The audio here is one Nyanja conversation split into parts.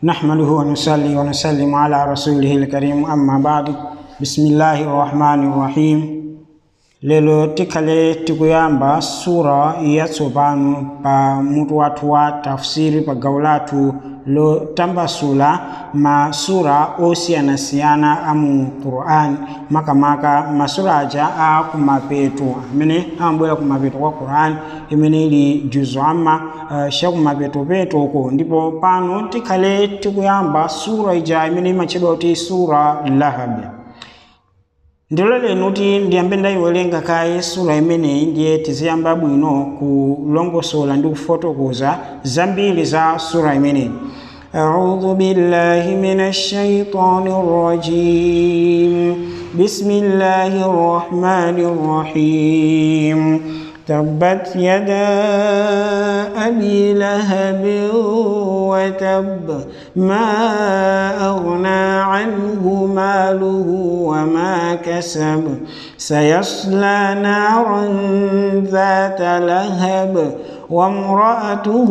نحمده ونصلي ونسلم على رسوله الكريم أما بعد بسم الله الرحمن الرحيم lelo tikhale tikuyamba sura yatsopano pa mutu wathu wa tafsiri pa gawo lathu lotambasula masura osiyanasiyana a mu qur'ani makamaka masura aja a kumapeto amene amabwera kumapeto kwa qur'ani imene ili juzu amma uh, chakumapetopetoko ndipo pano tikhale tikuyamba sura ija imene imatchedwa kuti sura lahabi ndilo leno kuti ndiyambe ndayiwerenga kaye sura imeneyi ndiye tiziyamba bwino kulongosola ndi kufotokoza zambiri za sura imeneyi أعوذ بالله من الشيطان الرجيم بسم الله الرحمن الرحيم تبت يدا أبي لهب وتب ما أغنى عنه ماله وما كسب سيصلى نارا ذات لهب وامرأته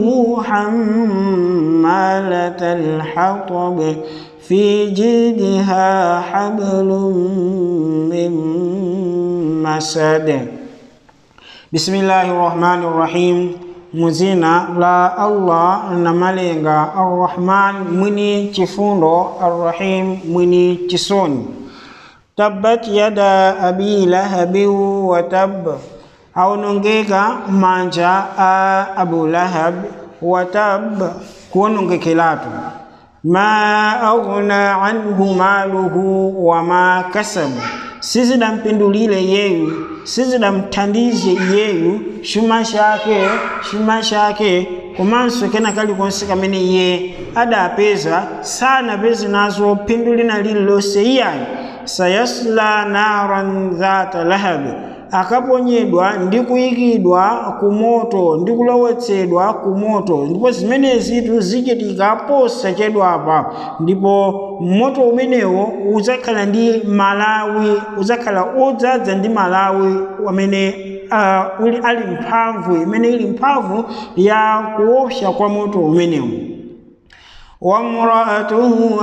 حمالة الحطب في جيدها حبل من مسد بسم الله الرحمن الرحيم muzina la allah na malenga arrahman mwini chifundo arrahim mwini chisoni tabbat yada abi lahabin wa tab aonongeka manja a abu lahab wa tab kuonongekelatu ma aghna anhu maluhu wa ma kasabu sizidampindulile yeyu sizidamthandize yeyu chuma chake chuma chake komanso kena kalikonse kamene iye adapeza sanapeze nazo phindu lina lililonse iyayi sayasla naran dhata lahabi akaponyedwa ndi kuyikidwa ku moto ndi kulowetsedwa ku moto ndipo zimenezitu zichitika posachedwapa ndipo moto umenewo udzakhala ndi malawi udzakhala odzaza ndi malawi amene uh, uli ali mphamvu imene ili mphamvu ya kuopsa kwa moto umenewu وامرأته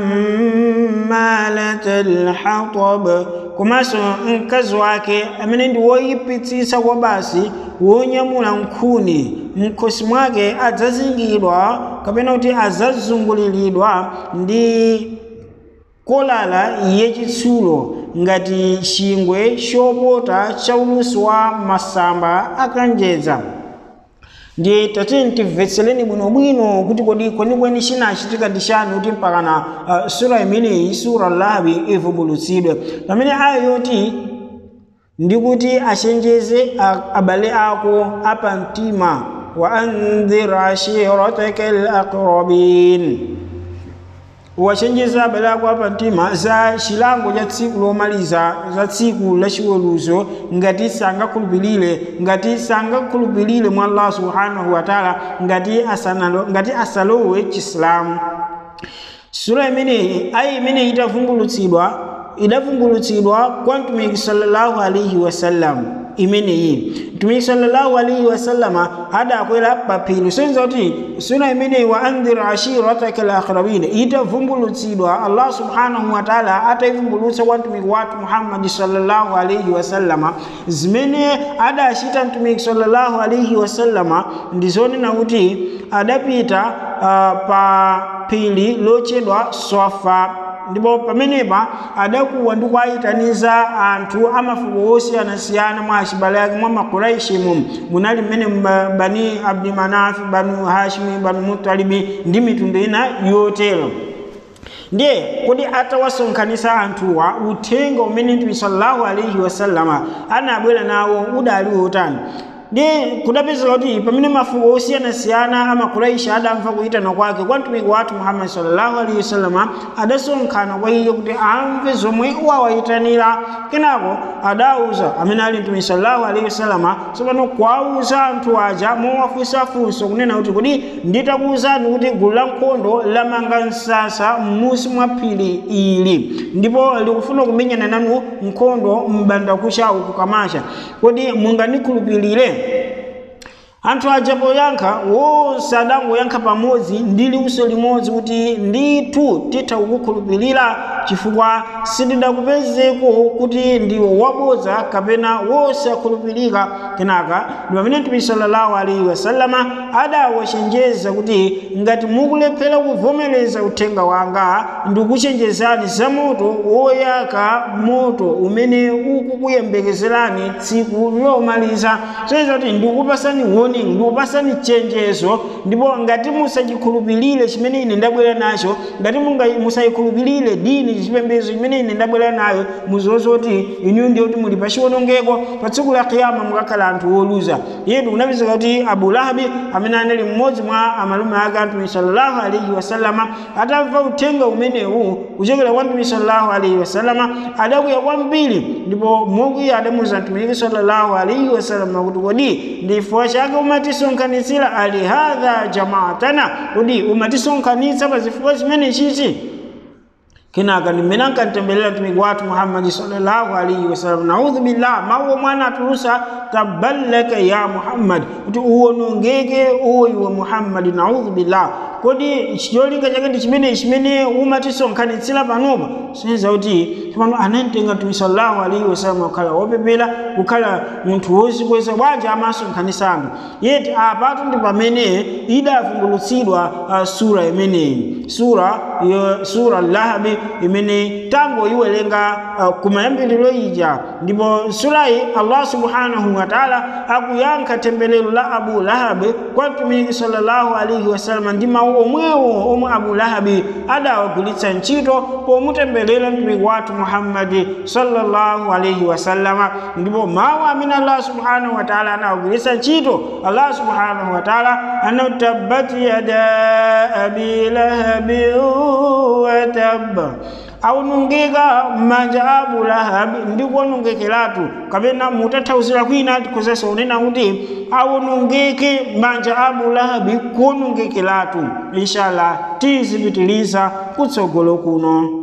حمالة الحطب komanso mkazi wake amene ndi woyipitsitsa kwa basi wonyamula nkhuni mkhosi mwake adzazingidwa kapena kuti adzazunguliridwa ndi kolala yachitsulo ngati chingwe chopota cha ulusi wa masamba akanjedza ndiye tatini timvetsereni bwinobwino kuti kodi kwenikweni chinachitika ndi chani kuti mpakana uh, sura imeneyi sura lahabi ivumbulutsidwe pamene aya yoti ndikuti achenjeze abale ako apamtima wa andhir ashirataka alaqrabin wachenjeza abale ako apamtima za chilango cha tsiku lomaliza za tsiku lachiweruzo ngati sangakhulupirire ngati sangakhulupirire mwa allah subhanahu wataala ngati asanalo ngati asalowe chisilamu sura imeneyi ayi imeneyi itavumbulutsidwa idavumbulutsidwa kwa mtumiki sallallahu alaihi wasallam imeneyi mtumiki sallallahu alaihi wasallama adakwera paphiri soyenza kuti sura imeneyi wa andhir ashirataka alaqrabin itavumbulutsidwa allah subhanahu wataala atayivumbulutsa kwa mtumiki wathu muhammadi sallallahu alaihi wasallama zimene adachita mtumiki sallallahu alaihi wasallama ndizonena kuti adapita uh, pa phiri lotchedwa swafa ndipo pamenepa adakuwa ndi kuwayitaniza anthu amafuko osiyanasiyana mwa achibale ake mwa makuraishimu munali mmene bani abdimanafi banu hashimi banu mutalibi ndi mitundu ina yotero ndiye kuti atawasonkhanisa anthuwa uthenga umene mtume sallallahu alaihi wasallama anabwera nawo udali wotani ndi kudapezeka kuti pamene mafuko osiyanasiyana amakuraishi adamva kuyitana kwake kwa mtumiki wathu muhammadi sallallahu alaihi wasallama adasonkhana kwa iye kuti amve zomwe wawayitanira kenako adauza amene ali mtumiki sallallahu alaihi wasallama tsopano kuwauza anthu aja mowafunsafunso kunena kuti kodi nditakuwuzani kuti gulu la nkhondo lamanga msasa m'musi mwa phiri ili ndipo likufuna kumenyana nanu nkhondo m'bandakucha uku kamasha kodi munganikhulupirire anthu aja poyankha wonse adangoyankha pamodzi ndi liwuso limodzi kuti ndithu titha kukukhulupirira chifukwa sitidakupezeko kuti ndiwo wabodza kapena wonse akhulupirika kenaka ndi pamene mtume sallallahu alaihi wasallama adawachenjeza kuti ngati mukulephera kuvomereza uthenga wanga ndikuchenjezani za moto woyaka moto umene ukukuyembekezerani tsiku lomaliza soiza kuti ndikupasani warning ndikupasani chenjezo ndipo ngati musachikhulupirire chimene ine ndabwera nacho ngati musayikhulupirire dini chipembedzo chimene ine ndabwera nayo muziwonse kuti inu ndiye kuti muli pachiwonongeko pa tsiku la kiyama mukakhala anthu woluza yetu kunapezeka kuti abu lahabi amene anali mmodzi mwa amalume ake a mtume sallallahu alaihi wasallama atamva uthenga umenewu kuchokera kwa mtume sallallahu alaihi wasallama adakwiya kwambiri ndipo mokwiya adamuza mtumiki sallallahu alaihi wasallama kuti kodi ndifukwa chake umatisonkhanitsira ali hadha jamaatana kodi umatisonkhanitsa pa zifukwa zimene chichi kenaka ndimene ankantembelera mtumiki wathu muhammadi sallallahu alaihi wasallam naudhu billah mawu mwana atulusa taballaka ya muhammadi kuti uwonongeke uwoiwe muhammadi naudhu billah kodi cholinga chake ndi chimene chimene umatisonkhanitsira panopa sineza kuti pano anamtenga mtume sallallahu alaihi wasallam kukhala wopepera kukhala munthu wozikweza bwanji amasonkhanitsa anthu yeti apatu ndi pamene idavumbulutsidwa uh, sura imeneyi sura yo, sura lahabi imene tangoyiwerenga uh, kumayambiriro ija ndipo surayi allah subhanahu wa taala akuyankha temberero la abu lahabi kwa mtumiki sallallahu alaihi wasallam ndi mawu omwewo omwe abu lahabi adawagwiritsa ntchito pomutemberera mtumiki wathu muhammadi sallallahu alaihi wasallama ndipo mawu amene allah subhanahu wa taala anawagwiritsa ntchito allah subhanahu wa taala anati tabbat yada abi lahabin watabba aunungika m'manja a abu lahabi ndi kuonongekeratu kapena mutathauzira kwina tikhozesa unena kuti aunungike m'manja a abu lahabi kuonongekeratu inshallah tizipitiliza kutsogolo kuno